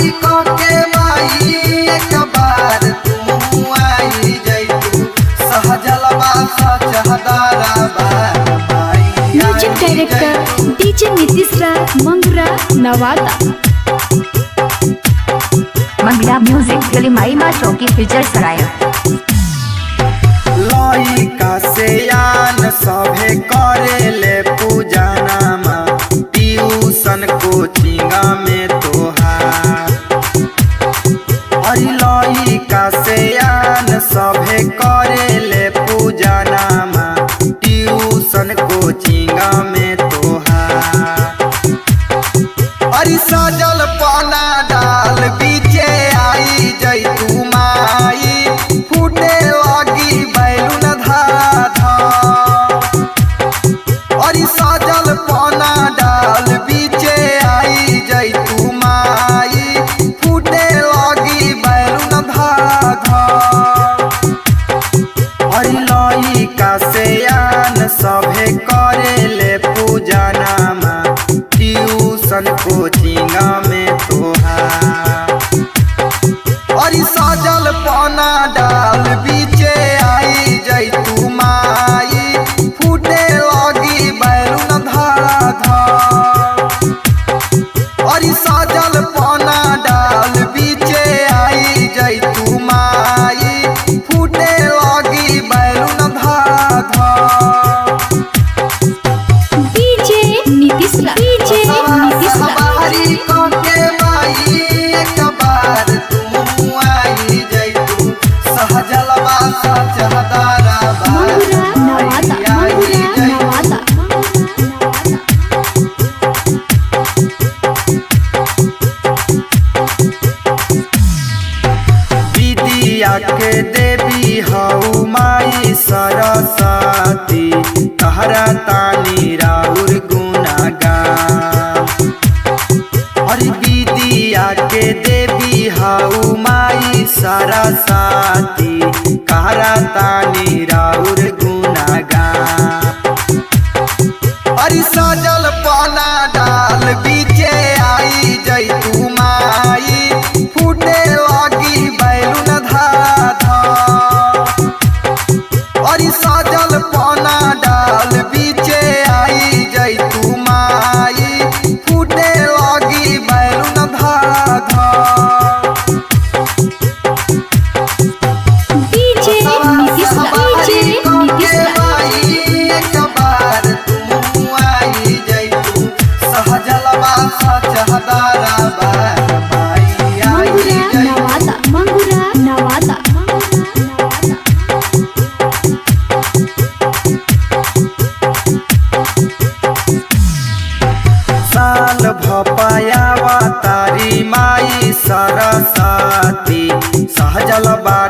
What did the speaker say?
के माई एक बार तू आई जैतू सहजलवा सचहदारा by music director DJ Nitish Raj Mangra Nawada Mangla music गलिमाई माँ चौकी फीचर सराय लइका से आन सभे करेले पूजनामा ट्यूशन कोचिंगा में तोहार अरे लइका से आन सभे करेले पूजनामा ट्यूशन कोचिंगा में तोहार अरे सजल पाना डाल बीचे आई जैतू माई फूटे लगी बैलून धाधा अरे सजल पाना डाल बीचे आई जैतू माई फूटे लगी बैलून धाधा अरे लइका से आन सभे करेले पूजनामा ट्यूशन कोचिंगा में तोहार अरे सजल पाना डाल बीचे आई जैतू माई फूटे लगी बैलून धारा धार अरे सजल पाना डाल बीचे आई जैतू माई फूटे लगी बैलून धारा धार डीजे नीतीश राज डीजे नीतीश राज सवारी के माई एक बार तू आई जैतू सहजलवा सचहदारा मंगरा नवादा मंगरा नवादा विद्या के देवी हऊ माई सरस्वती कहरा तानी राउर गुनागान अरे विद्या के देवी हऊ माई सरस्वती कहरा तानी राउर गुनागान अरे सजल पाना डाल बीचे आई जैतू माई फूटे लगी बैलून धाधा अरे सजल पाना डाल बीचे आई जैतू माई फूटे लगी बैलून धाधा डीजे नीतीश राज डीजे नीतीश राज मंगरा नवादा मंगरा नवादा साल भपायावा तारी माई सरस्वती सहजल बा